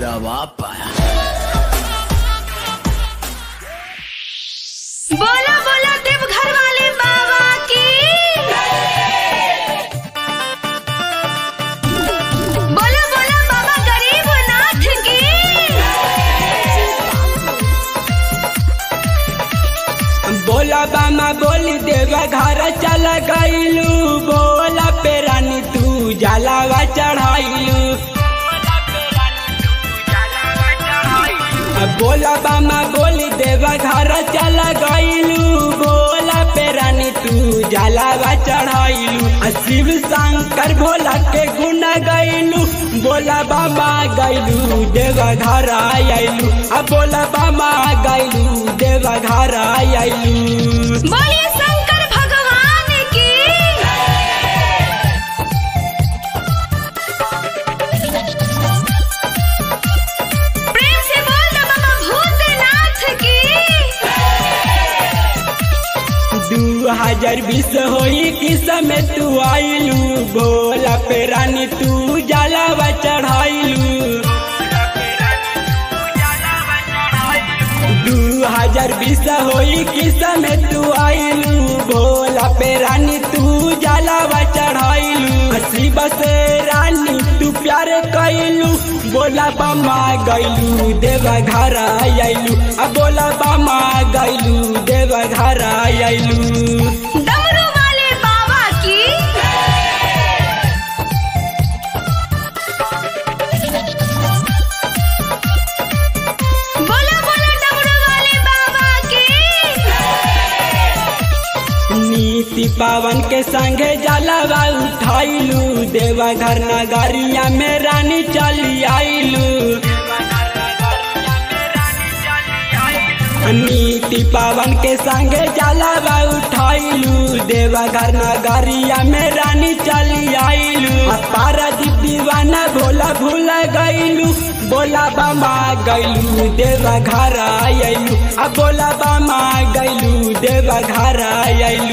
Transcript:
तेरा बाप आया बोला बोला देवघर वाले बाबा की बोला बोला बाबा गरीब नाथ की बोला बामा बोली देवा घर चल गईलू बोला पे रानी तू जलावा चढ़ाइलू बोला बामा बोली देवा घर चल गईलू बोला पे रानी तू जलावा चढ़ाइलू आ शिव शंकर भोला के गुण गईलू बोला बामा गईलू देवा घर आयलू आ बोला बामा गईलू देवा घर आयलू बोलिए शंकर भगवान की प्रेम से बोल दो बाबा भूतनाथ की दू हजार बीस होई कि समय तू आइलू भोला पे रानी तू जलावा चढ़ाइलू दू हजार बीस होई कि समय तू आइलू भोला पे रानी तू जलावा चढ़ाइलू शिव से रानी तू प्यार कैलू बोला बामा गैलू देवा घर आयलू आ बोला बामा गैलू देवा घर आयलू डमरू वाले बाबा की बोला बोला डमरू वाले बाबा की नीति पावन के संगे जलावा उठाइलू देवा घर नगरिया में रानी चली आइलू नीति पावन के संगे जलावा उठाइलू देवा घर नगरिया में रानी चली आइलू पारा दीवाना भोला भूल गईलू बोला बामा गईलू देवा घर आयलू आ बोला बामा गईलू देवा घर आयलू